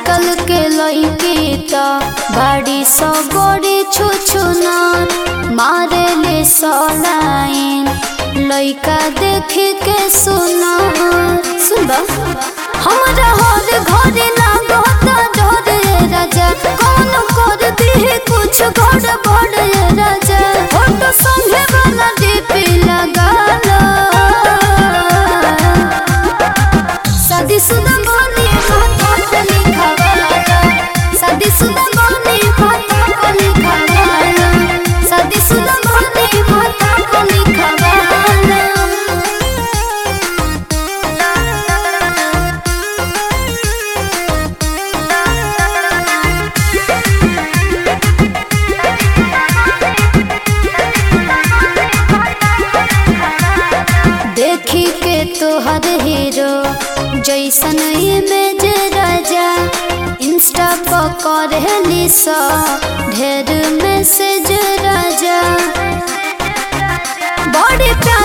आजकल के लड़की त बड़ी सौ बड़ी छुछुना मारे ले सलाइन लड़का देख के सुना सुनबा हमरा हर घर लागो त डर ये राजा कौन कर दी कुछ घर बड़ ये राजा फोटो संगे वाला डीपी लगा लो शादीशुदा बनी खाता पे लिखावाला शादीशुदा बनी खाता पे लिखावाला शादीशुदा बनी खाता पे लिखावाला देखी के तोहर हीरो जैसन इमेज राजा इंस्टा पर करेली सा ढेर मैसेज राजा बड़ी प्यार